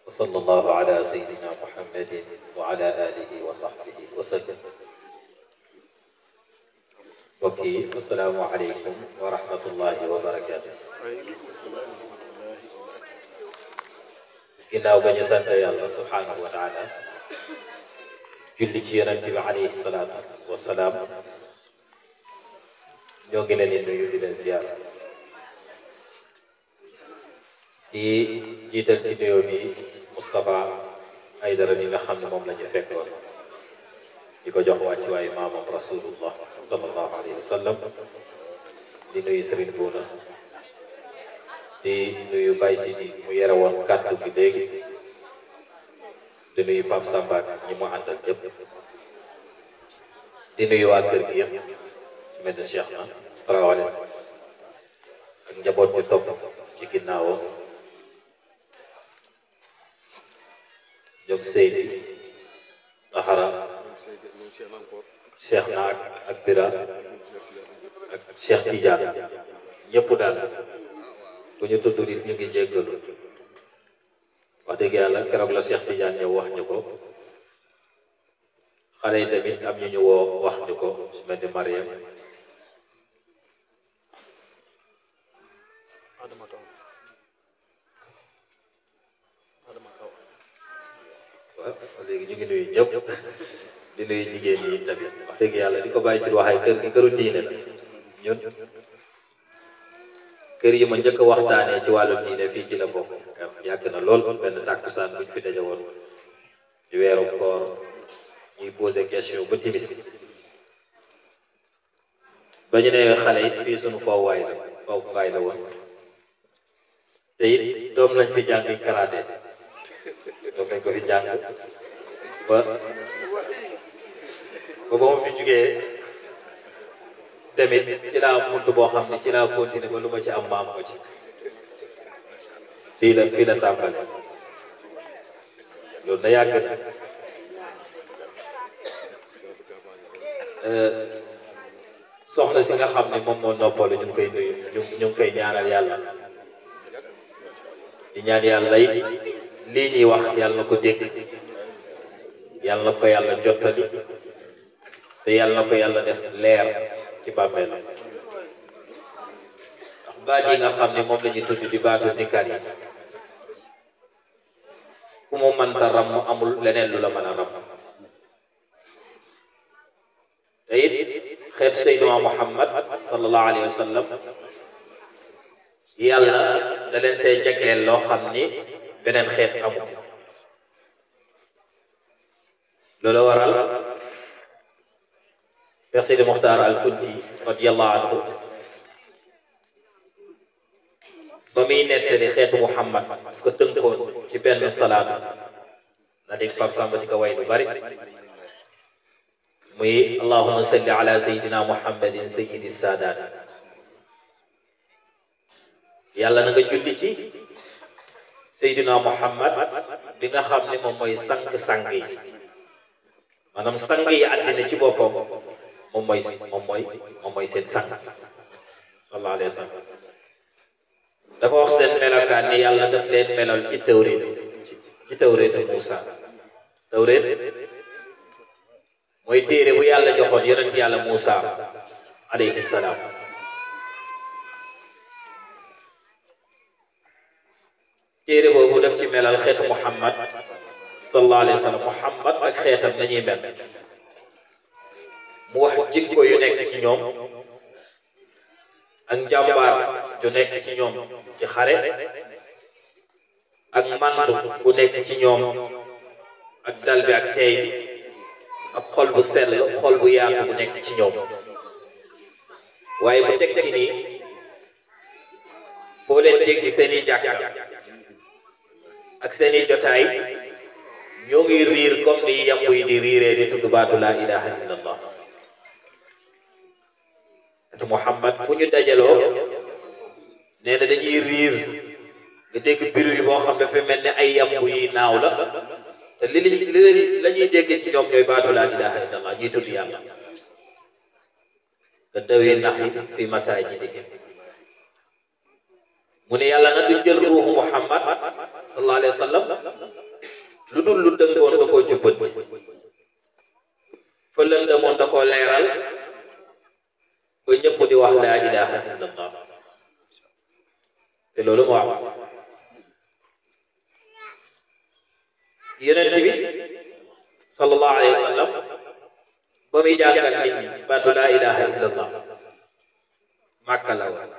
وصلى الله على سيدنا محمد وعلى آله وصحبه وسلم وكي السلام عليكم ورحمة الله وبركاته ginnaaw ba ñu sant yàlla subhanahu wa taala julli ci yonent bi alayhi salaatu wasalaam ñoo ngi leen di nuyu di leen ziyaar di jiital ci nuyoo bi Moustapha Aydara ni nga xam ne moom la ñu fekkoon di ko jox wàccuwaayu maamam rasulullah sallallahu alayhi wa sallam di nuyu Serigne Bouna di nuyu Baye Sidi mu yore woon kàddu gi léegi di nuyu Pape Samba ak ñi mu àndal yëpp di nuyu waa kër gi yëpp mel ni Cheikh na rawale ak njaboot bi topp ci ginnaawam ñoom Seydi Axara Cheikh na ak ak Bira ak Cheikh Tidiane ñëpp daal bu ñu tudd nit ñu ngi jéggalu wax dëgg yàlla keroog la Cheikh Tidiane ñëw wax ñu ko xale yi tamit am ñu ñu woo wax ñu ko su mel ni Mariam waaw léegi ñu ngi nuyu ñëpp di nuyu jigéen ñi tamit wax dëgg yàlla di ko bàyyi si waxay kër gi këru diine la ñun kër yi ma njëkk a waxtaanee ci wàllu diine fii ci la bokk yàgg na lool benn tàkkusaan buñ fi daje woon ci weeru koor ñuy posé question ba timis ba ñu ne xale it fii suñu fowwaay la fowwaay la woon te it doom lañ fi jàng karaté doom lañ ko fi jàng ba ba ba ma fi jugee demit ci laa munt boo xam ne ci laa continué ba lu ma ci am maam ko ci fii la fii la tàmbali loolu da yàgg na soxna si nga xam ne moom moo noppalu ñu ngi koy nuyu ñu ñu ngi koy ñaanal yàlla di ñaan yàlla yi lii ñuy wax yàlla na ko dégg yàlla na ko yàlla jottali te yàlla na ko yàlla def leer ci bàmmeelam ndax baat yi nga xam ne moom la ñuy tudd di baatu zikar yi ku mu mënta ram mu amul leneen lu la mën a ram te it xeet Seydina Muhammad sallallahu alayhi wa sallam yàlla da leen see jagleel loo xam ni beneen xeet amul loolu waral Cheikh Sidi Muxtaar al Kunti radiyallahu anhu ba muy nettali xeetu Muhammad daf ko tënkoon ci benn salaatu na dégg Pape Samba di ko way lu bari muy allahuma salli ala sayidina muhammadin sayidi saadaat yàlla na nga julli ci sayidina muhammad bi nga xam ne moom mooy sang-sang yi maanaam sang yi àddina ci boppam moom mooy moom mooy moom mooy seen sang sallallahu alayhi wa sallam dafa wax seen melokaan ni yàlla daf leen melal ci tawréet ci tawréetu Muusa tawréet mooy téere bu yàlla joxoon yonent yàlla Muusa alayhi salaam téere boobu daf ci melal xeetu Muhammad sallallahu alayhi wa sallam Muhammad ak xeetam nañuy mel mu wax jikko yu nekk ci ñoom ak njàmbaar ju nekk ci ñoom ci xare ak mandu bu nekk ci ñoom ak dal bi ak tey bi ak xol bu sell xol bu yaatu bu nekk ci ñoom waaye bu teg ci nii foo leen dégg seeni jàkka ak seeni jotaay ñoo ngi riir comme ni yamb yi di riiree di tudd baatu laa ilaha illallah te Muhammad fu ñu dajaloo nee na dañuy riir nga dégg biir yi boo xam dafa mel ni ay yamb yi naaw la te li li la ñuy dégg ci ñoom ñooy baatu laa ilaha illallah ñuy tudd yàlla nga dawee naxi fi masaajidihim mu ne yàlla na du jël ruuxu Muhammad sallallahu alayhi wa sallam dul lu dëngoon da koo jubbanti fa lëndëmoon da koo leeral ba ñëpp di wax laa ilaha illallah te loolu moo am yonent bi sallallahu alayhi wa sallam ba muy jàngal nit ñi baatu laa ilaha illallah màkka la woon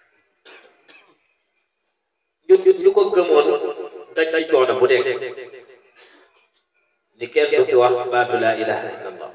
ñu ñu ko gëmoon daj ci coono bu dee ni kenn du fi wax baatu laa ilaha illallah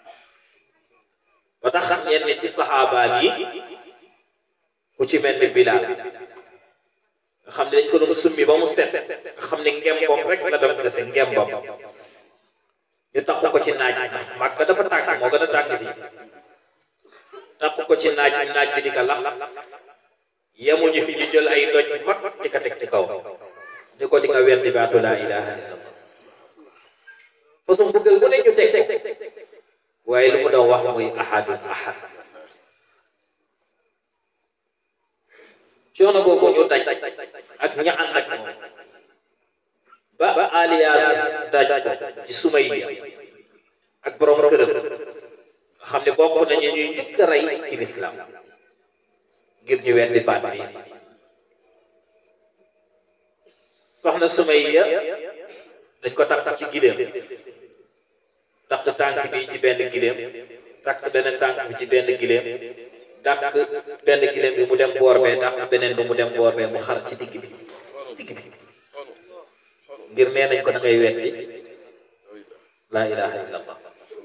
ba tax ñenn ci saxaabaan yi ku ci mel ni Bilaal nga xam ne dañ ko doon summi ba mu set nga xam ne ngembam rek la doon dese ngembam ñu takk ko ci naaj ndax màkk dafa tàkk moo gën a tàkk fii takk ko ci naaj naaj bi di ko lakk yemuñu fi ñu jël ay doj mag di ko teg ci kaw ni ko di nga weddi baatu laa ilaha illallah façon bëggal bu ne ñu teg teg waaye lu mu doon wax muy ahadun ahad coono googu ñu daj ak ña ànd ak moom ba ba alias daj ko ci Sumayya ak borom këram nga xam ne bokk nañu ñuy njëkk a rey ci lislaam ngir ñu weddi baat bi soxna Sumayya dañ ko takk ci gileem takk tànk bi ci benn gileem takk beneen tànk bi ci benn gileem dàq benn gileem bi mu dem boor bee dàq beneen bi mu dem boor bee mu xar ci digg bi digg bi ngir nee nañ ko da ngay weddi laa ilaha illallah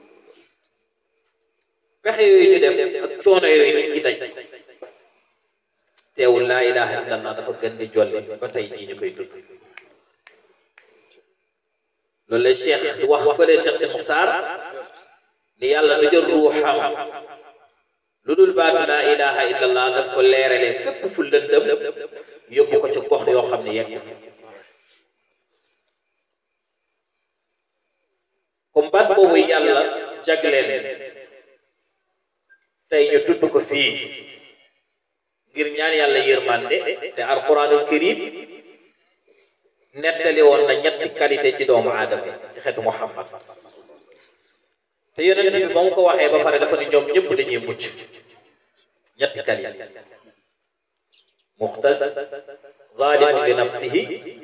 pexe yooyu ñu def ak coono yooyu nit ñi daj teewul laa ilaha illallah dafa gën di jolli ba tey jii ñu koy dund loolu la cheikh di wax fële cheikh si muxtaar ni yàlla du jël ruuxam lu dul baatu laa ilaha illallah daf ko leerale fépp fu lëndëm yóbbu ko ci gox yoo xam ne yegg fa comme baat boobu yàlla jagleen tey ñu tudd ko fii ngir ñaan yàlla yërmande te alquranul karim nettali woon na ñetti qualité ci doomu aadama ci xeetu muhammad te yonent bi ba mu ko waxee ba pare dafa ne ñoom ñëpp dañuy mucc ñetti qualité muxtas zalimun li nafsihi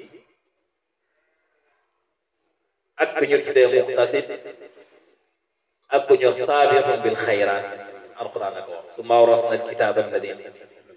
ak ku ñu tuddee muxtasid ak ku ñu saabixun bil xayraat alquran ak wax summa awrasna alkitaaba alladina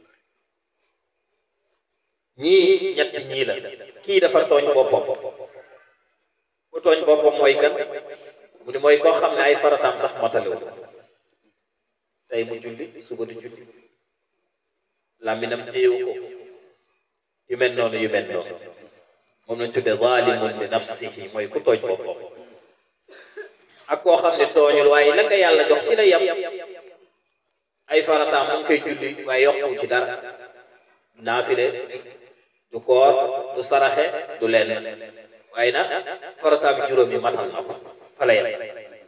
ñii ñetti ñii la kii dafa tooñ boppam ku tooñ boppam mooy kan mu ni mooy koo xam ne ay farataam sax matalewul tey mu julli suba di julli làmminam téewu ko yu mel noonu yu mel noonu moom lañ tuddee zalimun li nafsihi mooy ku tooñ boppam ak koo xam ne tooñul waaye la ko yàlla jox ci la yem ay farataam mu ngi koy julli waaye yokku ci dara naafile du koor du saraxe du lenn waaye nag farataam juróom yi matal na ko fa la yem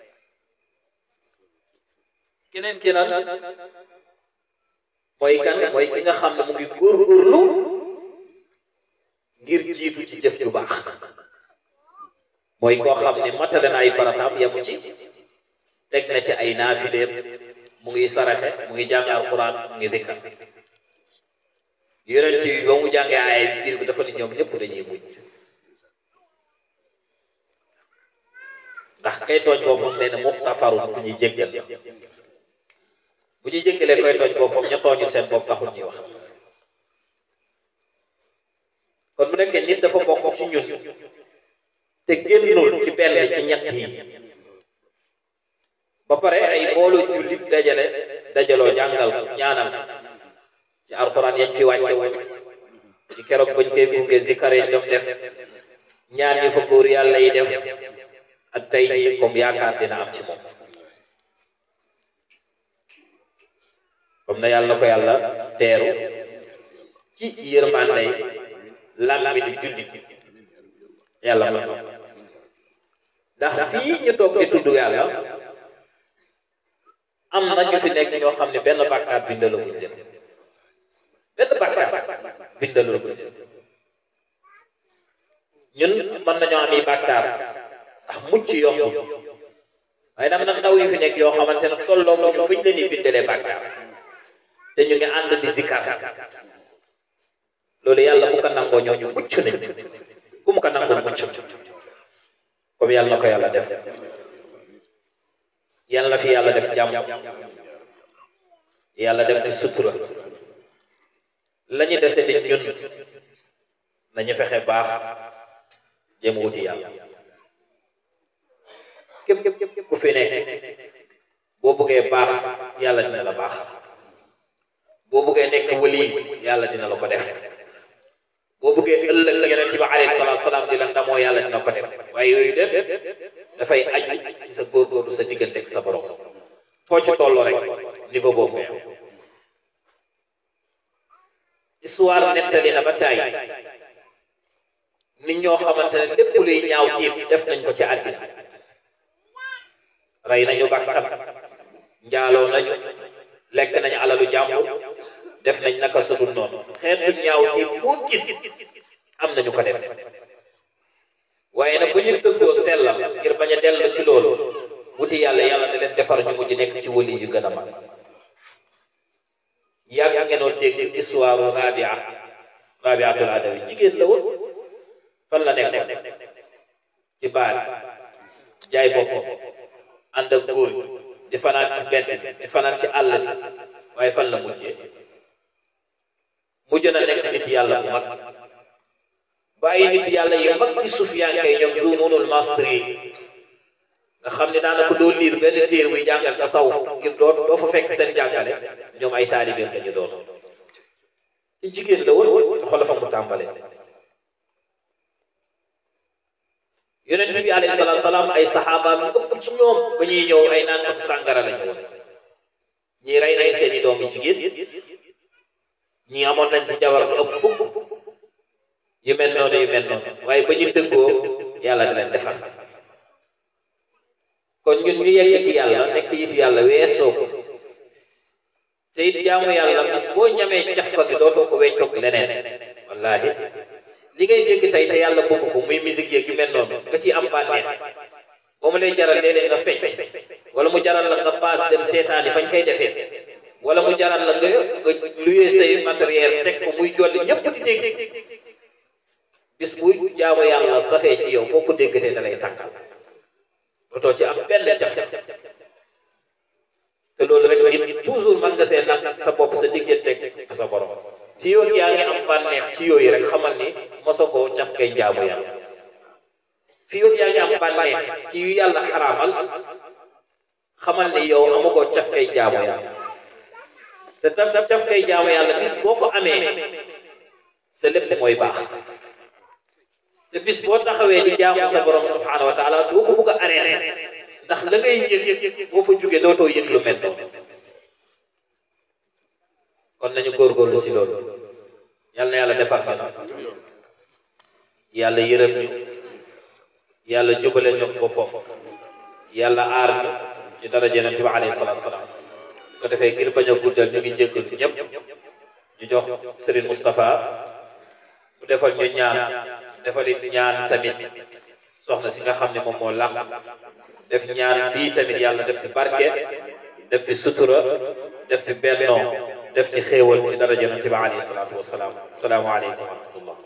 keneen ki nag mooy kan mooy ki nga xam ne mu ngi góorgóorlu ngir jiitu ci jëf ju baax mooy koo xam ne matale na ay farataam yemu ci teg na ci ay naafileem mu ngi saraxe mu ngi jàng alquran mu ngi dikkar yonent bi ba mu jàngee ay fiir bi dafa ni ñoom ñëpp dañuy mujj ndax kay tooñ boppam nee na muxtafarun bu ñuy jéggal bu ñuy jéggalee koy tooñ boppam ña tooñu seen bopp taxul ñuy wax kon bu nekkee nit dafa bokk ci ñun te génnul ci benn ci ñett yi ba pare ay mbooloo jullit dajale dajaloo jàngal ñaanal ci alxuraan yañ fi wàcce woon ci keroog bañ koy gunge zikar yi ñoom def ñaan yi fa góor yàlla yi def ak tey jii comme yaakaar dina am ci moom comme na yàlla na ko yàlla teeru ci yërmande làmmi di jullit yàlla man ndax fii ñu toog di tudd yàlla am na ñu fi nekk ñoo xam ne benn bàkkaar bindalaguñ leen benn bàkkaar bindalaguñ leen ñun mën nañoo am yi bàkkaar ndax mucc yomb waaye dam nag ndaw yi fi nekk yoo xamante ne tolloo ko ñu fuñ la ñuy bindalee bàkkaar te ñu ngi ànd di zikar loolu yàlla bu ko nangoo ñooñu mucc nañ ku mu ko nangoo mucc comme yàlla na ko yàlla def yàlla na fi yàlla def jàmm yàlla def fi sutura la ñu dese di ñun nañu fexe baax jéem wuti yàlla képp képp ku fi nekk boo bëggee baax yàlla dina la baax boo bëggee nekk wali yàlla dina la ko def boo bëggee ëllëg yonent bi alayhi salaatu salaam di la ndamoo yàlla dina ko def waaye yooyu dem dafay aju ci sa góorgóorlu sa diggante ak sa borom foo ci tolloo rek niveau boobu ngay am histoire nettali na ba taay nit ñoo xamante ne lépp luy ñaaw ciif def nañ ko ci àddina rey nañu bakkan njaaloo nañu lekk nañu alalu jàmbur def nañ naka sudul noonu xeetu ñaaw ciif boo gis am nañu ko def waaye nag bu ñu dëggoo sellal ngir bañ a dellu ci loolu wuti yàlla yàlla da leen defar ñu mujj nekk ci wali yu gën a mag yàgg ngeenoo dégg histoire rabia rabiatul adawi jigéen la woon fan la nekkoon ci baar jaay boppam ànd ak góor di fanaan ci bedd di fanaan ci àll bi waaye fan la mujjee mujj na nekk nit yàlla bu mag bàyyi nit yàlla yu mag ci sufiyankay ñoom zununul masri nga xam ne daanaka doo liir benn téer buy jàngal tasawuf ngir doo doo fa fekk seen jàngale ñoom ay taalibeem dañu doon ci jigéen la woon xoolal fa mu tàmbale yonent bi alayhi salaatu salaam ay saxaabaam yu ëpp ci ñoom ba ñuy ñëw ay naan ko sàngara lañu woon ñii rey nañ seeni doom yi jigéen ñii amoon nañ ci jabar lu ëpp fukk yu mel noonu yu mel noonu waaye ba ñu dëggoo yàlla di leen defar kon ñun ñu yegg ci yàlla nekk yitu yàlla weesoo ko te it jaamu yàlla bis boo ñamee cafka gi dootoo ko weccoog leneen wallaahi li ngay dégg tey te yàlla bëgg ko muy musique yeeg yu mel noonu nga ciy am bànneex ba mu lay jaral léeg-léeg nga fecc wala mu jaral la nga paas dem seetaani fañ koy defee wala mu jaral la nga nga luyee say matériel teg ko muy jolli ñëpp di dégg bis bu jaamu yàlla safee ci yow foo ko déggatee da lay tànkal dootoo ci am benn caf te loolu rek nit toujours mën nga see nag sa bopp sa digganteeg sa borom ci yow yaa ngi am bànneex ci yooyu rek xamal ni moso koo caf kay jaamu yàlla fii yow yaa ngi am bànneex ci yu yàlla xaraamal xamal ni yow amagoo caf kay jaamu yàlla te taf caf kay jaamu yàlla bis boo ko amee sa lépp mooy baax te bis boo taxawee di jaamu sa borom subhanahu wa taala doo ko bugg a arrêté ndax la ngay yëg boo fa jógee dootoo yëg lu mel noonu kon nañu góorgóorlu si loolu yal na yàlla defar fa yàlla yërëm ñu yàlla jubale ñu boppam yàlla aar ñu ci daraja Yonent bi alayhi salaatu salaam ko defee ngir bañ a guddal ñu ngi jéggal ñëpp ñu jox Serigne Moustapha mu defal ñu ñaan defal it ñaan tamit soxna si nga xam ne moom moo làq def ñaan fii tamit yàlla def fi barke def fi sutura def fi bennoo def ci xéewal ci daraja Yonent bi alayhi salaatu wasalaam salaamu aleykum wa rahmatullah